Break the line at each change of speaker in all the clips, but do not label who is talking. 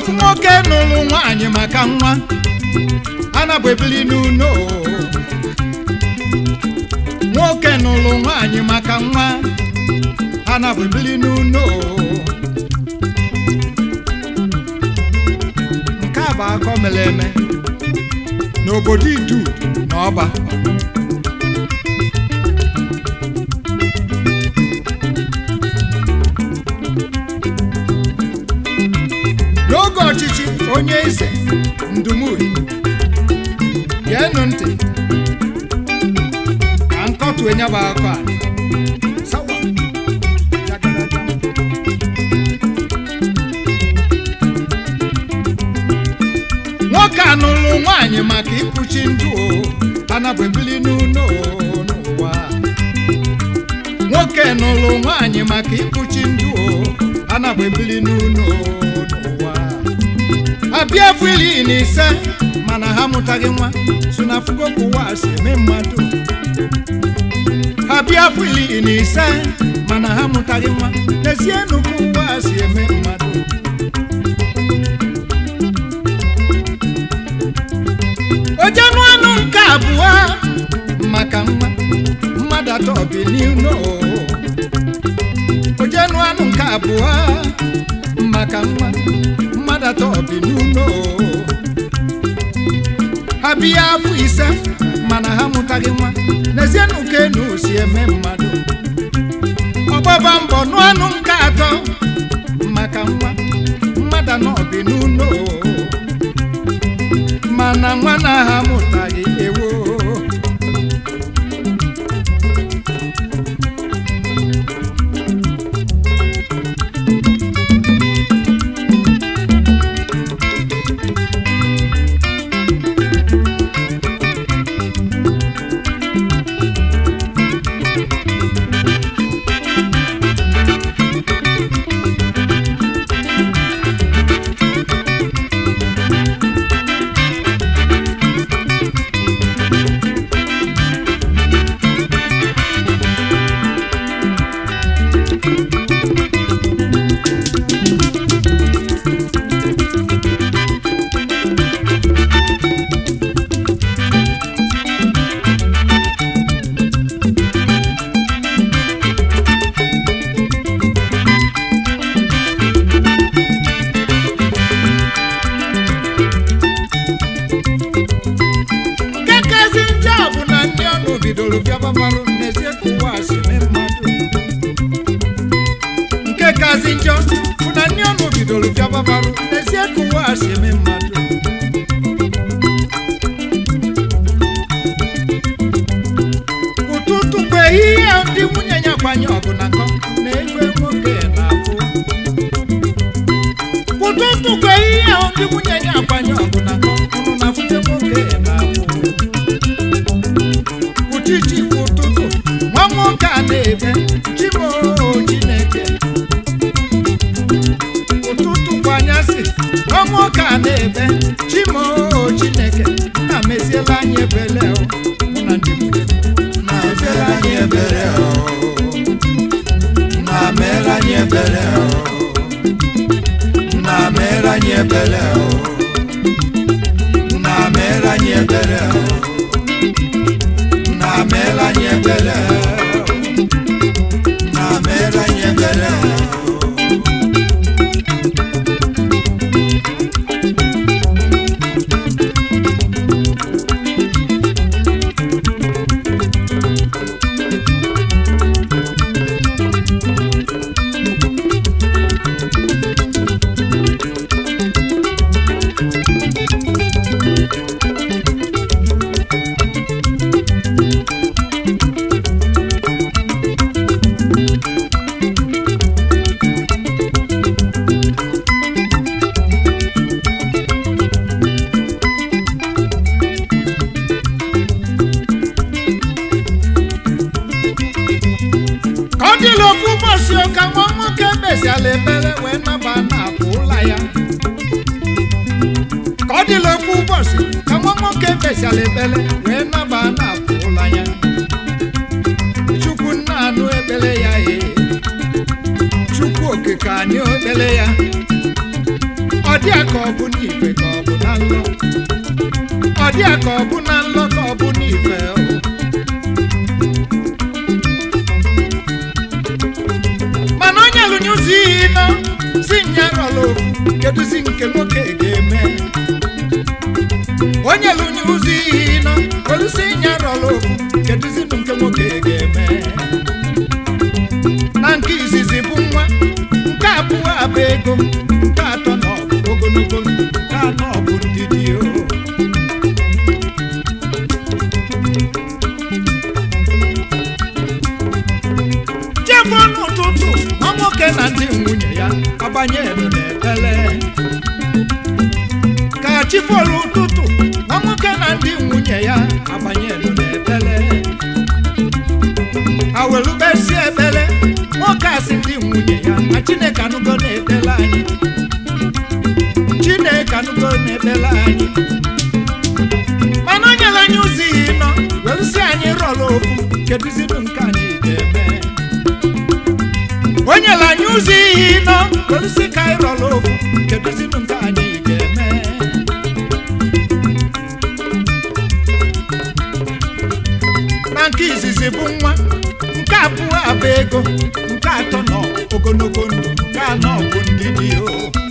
ofu nwoke nụrụ nwaanyị maka nwa anabụ ebili n'uno nwoke nụrụ nwaanyị maka nwa anabụ ebili n'uno nke a bụ akọ mere eme n'obodo idu na ọba n'oge ọchịchị onye eze ndumuhi geenụ ntị ka nkọtụ enyaba akọ a Sawa. Jakarata. nwoke a nụrụ nwaanyị maka ịkpuchi ndụ o anabụ ebili n'ụlọ n'ụwa nwoke nụrụ nwaanyị maka ịkpuchi ndụ o anabụ ebili n'ụlọ n'ụwa abịa afọ iri na ise mana ha mụtaghị nwa so na afụgo ka ụwa si eme mmadụ ha bịa afọ iri na ise mana ha mụtaghị nwa n'ezie nnukwu ụwa si eme mmadụ ojenu anụ nke abụọ maka nwa mmadụ atọ bi n'ụlọ ojenu anụ nke abụọ maka nwa mmadụ atọ bi n'ụlọ ha bịa afọ ise mana ha mụtaghị nwa n'ezienụ ka enu si eme mmadụ ọgbaba mbọ nụ anụ nke atọ maka nwa mmadụ anọ bi n'ụlọ mana nwa na ha mụtaghị ewo nke kazi njọ bụ na ndị ọnụ bidoro bịababalụ n'ezie ka ụwa si eme mmadụ nke kazi njọ bụ na ndị ọnụ bidoro bịababalụ n'ezie ka ụwa si eme mmadụ ụtụtụ bụ ehihie ndị nwunye ya gbanye ọgụ na nkọ na-egwe nwoke na-afụ ụtụtụ bụ ehihie ndị nwunye ya gbanye ọgụ na nkọ ụnụ na-afụte nwoke na-afụ uchichi bụ ụtụtụ nwa nwoke a na-ebe chimo chineke ụtụtụ bụ anyasị nwa nwoke a na-ebe chimo chineke na meziela anyị ebele o, mụ na ndị nwunye m. na meziela anyị ebere o. na meela anyị ebere o. na meela anyị ebere o. na meela anyị ebere o. na meela anyị ebere na meela anyị ebere ka ọ dịla ofu ụbọchị ka nwa nwoke meziala ekpere wee naba na-apụ ụla ya ka ọ dịla ofu ụbọchị ka nwa nwoke meziala ekpere wee naba na-apụ ụla ya chukwu nna anụ ekpere ya ee chukwu okike anyị ekpere ya ọ dị ya ka ọ bụ n'ife ka ọ bụ na nlọ ọ dị ya ka ọ bụ na nlọ ka ọ bụ n'ife o mana onye lụnye ụzọ iyi nọ si nyarọlụ kedụzi nke nwoke ga-eme onye lụnye ụzọ iyi nọ olusi nyarọlụ kedụzi nke nwoke ga-eme na nke izizi bụ nwa nke abụọ abụ ego nke atọ na ọbụ ogologo ndụ nke anọ bụ ndidi o jefọ n'ụtụtụ nwa nwoke na ndị nwunye ya agbanye elu n'ekpere ka chifolu ụtụtụ nwa nwoke na ndị nwunye ya agbanye elu n'ekpere awelubesi ekpere nwoke asị ndị nwunye ya na chineke anụgo na-ekpere anyị chineke anụgo na-ekpere anyị mana o nyere anyị ụzọ ihe nọ werụsi anyị rọrọ ofu kedụziri nke anyị ga-eme o nyere anyị ụzọ ihe nọ werụsi ka anyị rọrọ ofu kedụziri nke anyị ga-eme na nke izizi bụ nwa nke abụọ abụ ego nke atọ nọ ogologo ndụ nke anọ bụ ndị dị o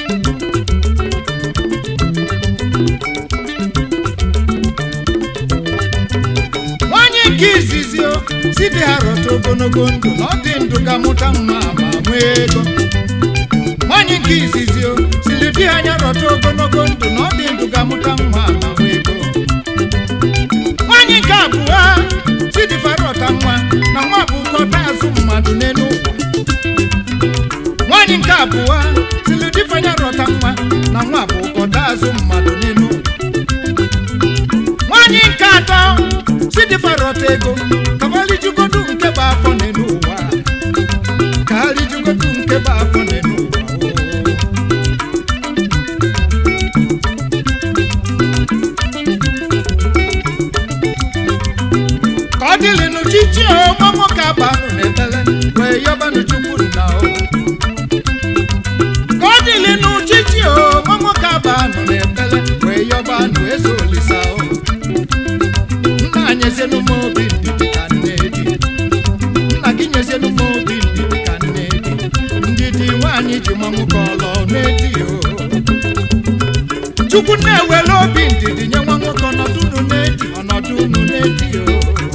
nwanyị nke izizi o si dị ha rọta ogologo ndụ na ọ dị ndụ ga-amụta nwa ma nwee ego nwanyị nke izizi o siri di ha anya rọta ogologo ndụ na ọ dị ndụ ga-amụta nwa ma nwee ego nwanyị nke abụọ chidifarọta nwa na nwa bụ nkọta azụ mmadụ n'elu ụwa nwanyị nke abụọ tilidifanya rọta nwa na nwa bụ nkọta azụ mmadụ n'elu ụwa nwanyị nke atọ chidifarọta ego kabalijugodu nke bụ afọ n'elu ụwa ka ha rijugodu nke bụ afọ n'elu ụwa o. ka ọ dịlịnụ chichi nwa nwoke abanụ n'ebele wee yọbanụ chukwu nna o ka ọ dịlịnụ chichi nwa nwoke abanụ n'ebele wee yọbanụ eze olisa o nna nyezienụ m obi ndidi ka nne di nna gị nyezienụ m obi ndidi ka nne di ndidi nwaanyị ji nwa nwoke ọlọ n'edi o chukwu na-ewere obi ndidi nye nwa nwoke ọnọdụ unu n'edi ọnọdụ unu n'edi o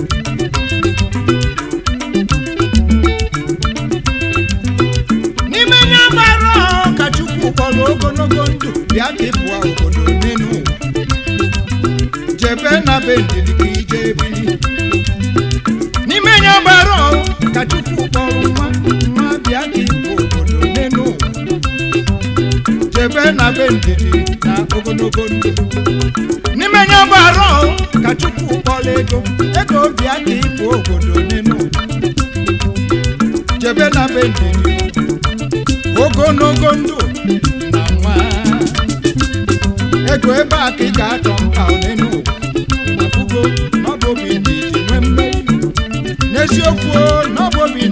n'ime nye agbara ahụ ka chukwu kpọrọ ogologo ndụ bịa ka ịpụọ obodo n'elu ụwa jebe na be ndidi ka ije ebili n'ime nye agbara ahụ ka chukwu kpọrọ nwa nwa bịa ka ịpụ obodo n'elu ụwa jebe na be ndidi na ogologo ndụ n'ime nye agbara ahụ ka chukwu kpọrọ ego ego bịa ka ịpụ obodo n'elu ụwa jebe na be ndidi ogologo ndụ na nwa ego ebe a ka ị ga-achọ mkpa onenu ụwa akwụgo n'ọbụ obi ndidi nwee mmeri n'eziokwu n'ọbụ obi